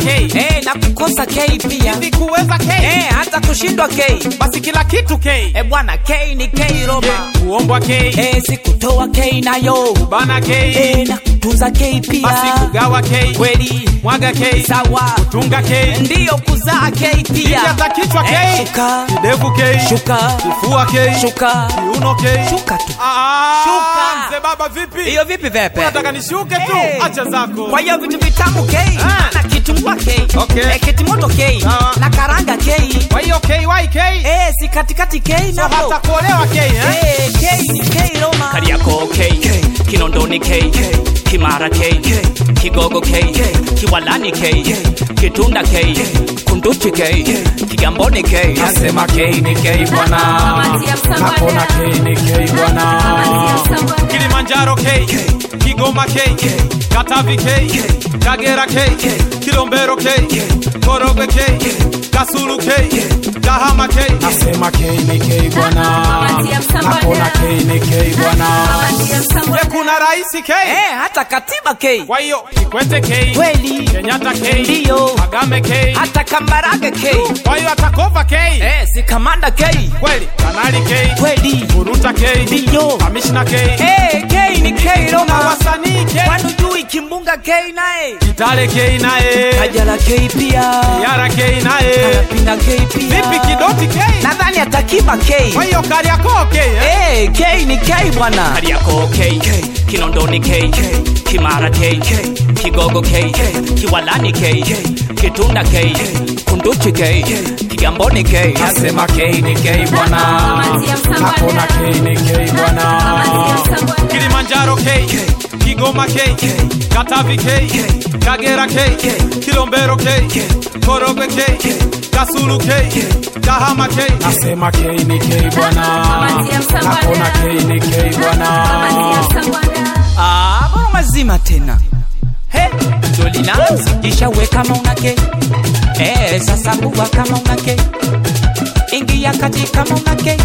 K eh, na kukosa K pia hivi kuweza K eh, hata kushindwa K basi kila kitu K eh, bwana K ni K Roma kuombwa K eh, sikutoa K nayo bana K eh, na kutunza K pia basi kugawa K kweli mwaga K sawa tunga K ndiyo kuzaa K hivi pia hata kichwa K eh, shuka kidevu K shuka kifua K shuka kiuno K shuka tu Ah, Shuka. mzee baba vipi hiyo vipi vepe unataka nishuke tu Eh. acha zako kwa hiyo vitu vitamu K Ah. na kitungua K Okay. eh, kitimoto K Sawa. na karanga K kwa hiyo KYK eh, si katikati K so nako hata kuolewa K eh eh, K ni K Roma Kariako K, Kinondoni K, Kimara K, Kigogo K, Kiwalani K, Kitunda K, Kunduchi K, Kigamboni K. Nasema K ni K bwana, hakuna K ni K bwana. Kilimanjaro K, Kigoma K, Katavi K, Kagera K, Kilombero K, Korogwe K, Kasulu K, Kahama K. Nasema K ni K bwana, hakuna K ni K bwana. We kuna raisi K, eh, hata katiba K kwa hiyo Kikwete K, kweli Kenyatta K, Ndiyo. Kagame K, hata Kambarage K kwa hiyo atakova K, eh, si kamanda K kweli Kanali K, kweli Buruta K, Ndiyo. Kamishna K, eh, K ni K na Roma wasanii K, kwani ujui kimbunga K naye Kitale K naye, Kajala K pia Yara K naye, Kalapina K pia vipi Kidoti K, nadhani atakiba K kwa hiyo Kariakoo K eh? eh, K ni K bwana Kariako K, Kinondoni K, Kimara K, Kigogo K, Kiwalani K, Kitunda K, Kunduchi K, Kigamboni K. Nasema K ni K bwana, hakuna K ni K bwana. Kilimanjaro K, Kigoma K, Katavi K, Kagera K, Kilombero K, Korogwe K, Kasulu K, Kahama K. Nasema K ni K bwana, hakuna K ni K bwana. Ah, bora mazima tena he ndo linaanza kisha we kama una K eh, sasa buwa kama una K ingia kati kama una K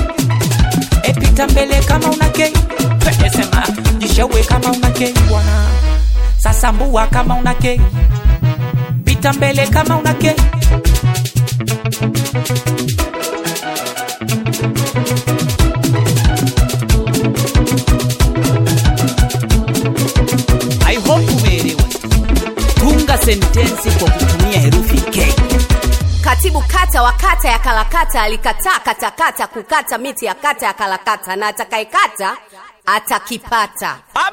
e, pita mbele kama una K Pe, sema kisha we kama una K bwana sasa mbua kama una K pita mbele kama una K I hope umeelewa. Tunga sentensi kwa kutumia herufi K. Katibu kata wa kata ya Kalakata alikataa katakata kukata miti ya kata ya Kalakata, na atakayekata atakipata.